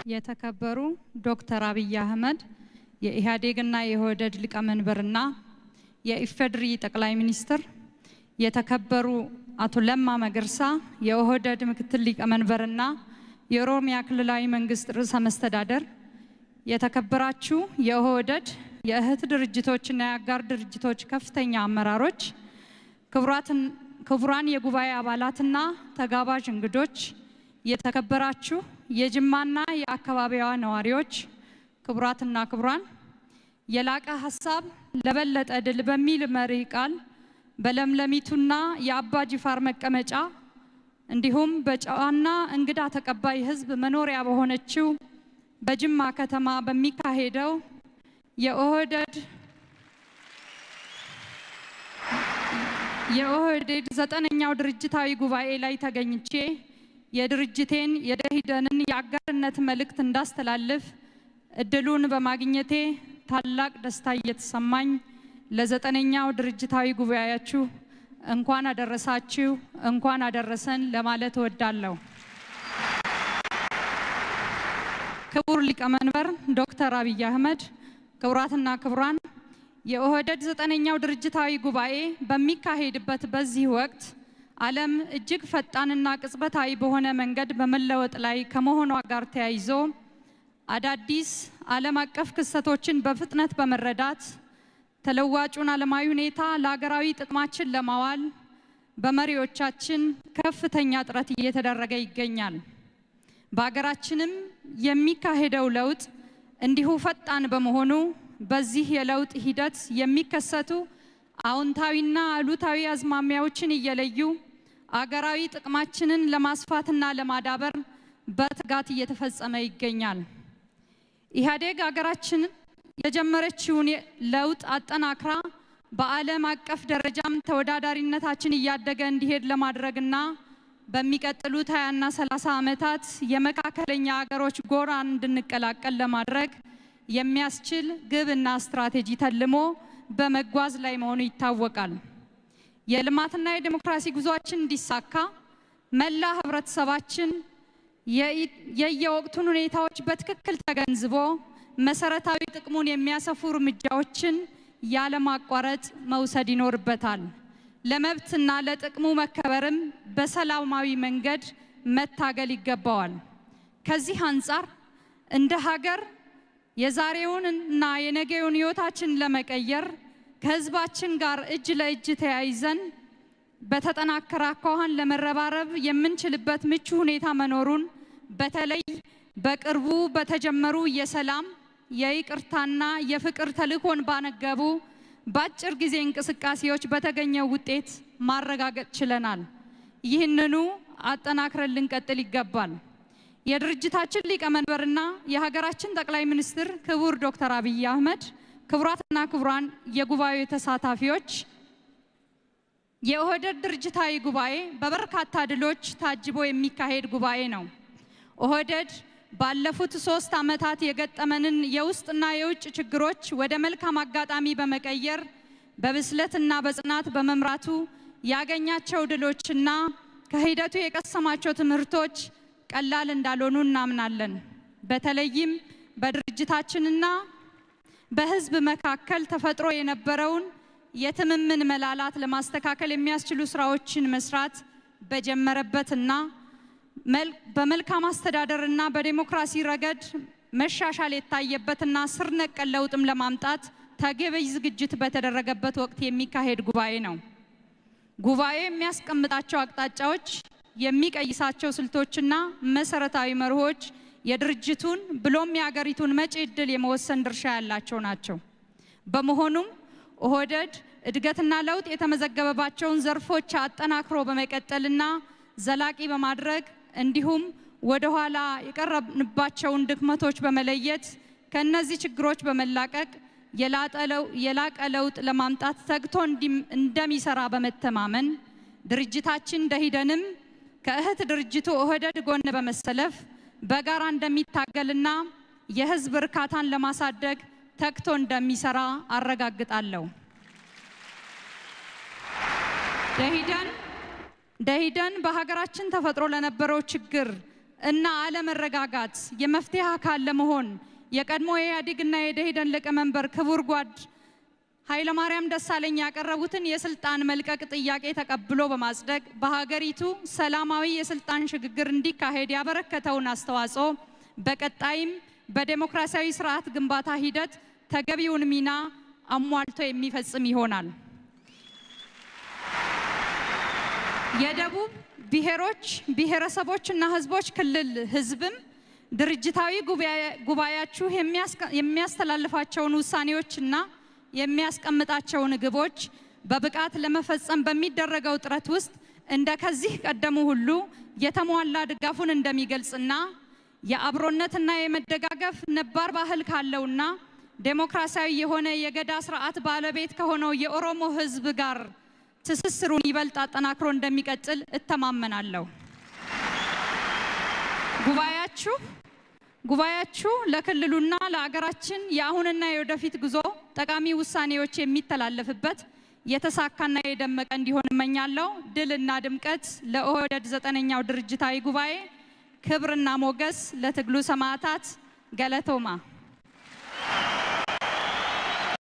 የተከበሩ ዶክተር አብይ አህመድ የኢህአዴግና የኦህዴድ ሊቀመንበርና የኢፌዴሪ ጠቅላይ ሚኒስትር፣ የተከበሩ አቶ ለማ መገርሳ የኦህዴድ ምክትል ሊቀመንበርና የኦሮሚያ ክልላዊ መንግስት ርዕሰ መስተዳደር፣ የተከበራችሁ የኦህዴድ የእህት ድርጅቶችና የአጋር ድርጅቶች ከፍተኛ አመራሮች፣ ክቡራን የጉባኤ አባላትና ተጋባዥ እንግዶች፣ የተከበራችሁ የጅማና የአካባቢዋ ነዋሪዎች፣ ክቡራትና ክቡራን፣ የላቀ ሀሳብ ለበለጠ ድል በሚል መሪ ቃል በለምለሚቱና የአባ ጅፋር መቀመጫ እንዲሁም በጨዋና እንግዳ ተቀባይ ሕዝብ መኖሪያ በሆነችው በጅማ ከተማ በሚካሄደው የኦህዴድ የኦህዴድ ዘጠነኛው ድርጅታዊ ጉባኤ ላይ ተገኝቼ የድርጅቴን የደኢህዴንን የአጋርነት መልእክት እንዳስተላልፍ እድሉን በማግኘቴ ታላቅ ደስታ እየተሰማኝ ለዘጠነኛው ድርጅታዊ ጉባኤያችሁ እንኳን አደረሳችሁ እንኳን አደረሰን ለማለት እወዳለሁ። ክቡር ሊቀመንበር ዶክተር አብይ አህመድ፣ ክቡራትና ክቡራን፣ የኦህዴድ ዘጠነኛው ድርጅታዊ ጉባኤ በሚካሄድበት በዚህ ወቅት ዓለም እጅግ ፈጣንና ቅጽበታዊ በሆነ መንገድ በመለወጥ ላይ ከመሆኗ ጋር ተያይዞ አዳዲስ ዓለም አቀፍ ክስተቶችን በፍጥነት በመረዳት ተለዋጩን ዓለማዊ ሁኔታ ለሀገራዊ ጥቅማችን ለማዋል በመሪዎቻችን ከፍተኛ ጥረት እየተደረገ ይገኛል። በሀገራችንም የሚካሄደው ለውጥ እንዲሁ ፈጣን በመሆኑ በዚህ የለውጥ ሂደት የሚከሰቱ አዎንታዊና አሉታዊ አዝማሚያዎችን እየለዩ አገራዊ ጥቅማችንን ለማስፋትና ለማዳበር በትጋት እየተፈጸመ ይገኛል። ኢህአዴግ ሀገራችን የጀመረችውን ለውጥ አጠናክራ በዓለም አቀፍ ደረጃም ተወዳዳሪነታችን እያደገ እንዲሄድ ለማድረግና በሚቀጥሉት 20ና 30 ዓመታት የመካከለኛ ሀገሮች ጎራ እንድንቀላቀል ለማድረግ የሚያስችል ግብና ስትራቴጂ ተልሞ በመጓዝ ላይ መሆኑ ይታወቃል። የልማትና የዲሞክራሲ ጉዟችን እንዲሳካ መላ ህብረተሰባችን የየወቅቱን ሁኔታዎች በትክክል ተገንዝቦ መሰረታዊ ጥቅሙን የሚያሰፉ እርምጃዎችን ያለማቋረጥ መውሰድ ይኖርበታል። ለመብትና ለጥቅሙ መከበርም በሰላማዊ መንገድ መታገል ይገባዋል። ከዚህ አንጻር እንደ ሀገር የዛሬውን እና የነገውን ህይወታችን ለመቀየር ከህዝባችን ጋር እጅ ለእጅ ተያይዘን በተጠናከረ አኳኋን ለመረባረብ የምንችልበት ምቹ ሁኔታ መኖሩን በተለይ በቅርቡ በተጀመሩ የሰላም የይቅርታና የፍቅር ተልዕኮን ባነገቡ በአጭር ጊዜ እንቅስቃሴዎች በተገኘው ውጤት ማረጋገጥ ችለናል። ይህንኑ አጠናክረን ልንቀጥል ይገባል። የድርጅታችን ሊቀመንበርና የሀገራችን ጠቅላይ ሚኒስትር ክቡር ዶክተር አብይ አህመድ፣ ክቡራትና ክቡራን የጉባኤው ተሳታፊዎች፣ የኦህዴድ ድርጅታዊ ጉባኤ በበርካታ ድሎች ታጅቦ የሚካሄድ ጉባኤ ነው። ኦህዴድ ባለፉት ሶስት ዓመታት የገጠመንን የውስጥና የውጭ ችግሮች ወደ መልካም አጋጣሚ በመቀየር በብስለትና በጽናት በመምራቱ ያገኛቸው ድሎችና ከሂደቱ የቀሰማቸው ትምህርቶች ቀላል እንዳልሆኑ እናምናለን። በተለይም በድርጅታችንና በሕዝብ መካከል ተፈጥሮ የነበረውን የትምምን መላላት ለማስተካከል የሚያስችሉ ስራዎችን መስራት በጀመረበትና በመልካም አስተዳደርና በዴሞክራሲ ረገድ መሻሻል የታየበትና ስር ነቀል ለውጥም ለማምጣት ተገቢ ዝግጅት በተደረገበት ወቅት የሚካሄድ ጉባኤ ነው። ጉባኤው የሚያስቀምጣቸው አቅጣጫዎች፣ የሚቀይሳቸው ስልቶችና መሰረታዊ መርሆች የድርጅቱን ብሎም የሀገሪቱን መጪ ዕድል የመወሰን ድርሻ ያላቸው ናቸው። በመሆኑም ኦህዴድ እድገትና ለውጥ የተመዘገበባቸውን ዘርፎች አጠናክሮ በመቀጠልና ዘላቂ በማድረግ እንዲሁም ወደ ኋላ የቀረብንባቸውን ድክመቶች በመለየት ከእነዚህ ችግሮች በመላቀቅ የላቀ ለውጥ ለማምጣት ተግቶ እንደሚሰራ በመተማመን ድርጅታችን ደኢህዴንም ከእህት ድርጅቱ ኦህዴድ ጎን በመሰለፍ በጋራ እንደሚታገልና የህዝብ እርካታን ለማሳደግ ተግቶ እንደሚሰራ አረጋግጣለሁ። ደኢህዴን ደኢህዴን በሀገራችን ተፈጥሮ ለነበረው ችግር እና አለመረጋጋት የመፍትሄ አካል ለመሆን የቀድሞ የኢህአዴግና የደኢህዴን ሊቀመንበር ክቡር ጓድ ኃይለማርያም ደሳለኝ ያቀረቡትን የስልጣን መልቀቅ ጥያቄ ተቀብሎ በማጽደቅ በሀገሪቱ ሰላማዊ የስልጣን ሽግግር እንዲካሄድ ያበረከተውን አስተዋጽኦ በቀጣይም በዴሞክራሲያዊ ስርዓት ግንባታ ሂደት ተገቢውን ሚና አሟልቶ የሚፈጽም ይሆናል። የደቡብ ብሔሮች ብሔረሰቦችና ሕዝቦች ክልል ሕዝብም ድርጅታዊ ጉባኤያችሁ የሚያስተላልፋቸውን ውሳኔዎችና የሚያስቀምጣቸውን ግቦች በብቃት ለመፈጸም በሚደረገው ጥረት ውስጥ እንደ ከዚህ ቀደሙ ሁሉ የተሟላ ድጋፉን እንደሚገልጽና የአብሮነትና የመደጋገፍ ነባር ባህል ካለውና ዴሞክራሲያዊ የሆነ የገዳ ስርዓት ባለቤት ከሆነው የኦሮሞ ሕዝብ ጋር ትስስሩን ይበልጥ አጠናክሮ እንደሚቀጥል እተማመናለሁ። ጉባኤያችሁ ጉባኤያችሁ ለክልሉና ለአገራችን የአሁንና የወደፊት ጉዞ ጠቃሚ ውሳኔዎች የሚተላለፍበት የተሳካና የደመቀ እንዲሆን እመኛለሁ። ድልና ድምቀት ለኦህዴድ ዘጠነኛው ድርጅታዊ ጉባኤ፣ ክብርና ሞገስ ለትግሉ ሰማዕታት። ገለቶማ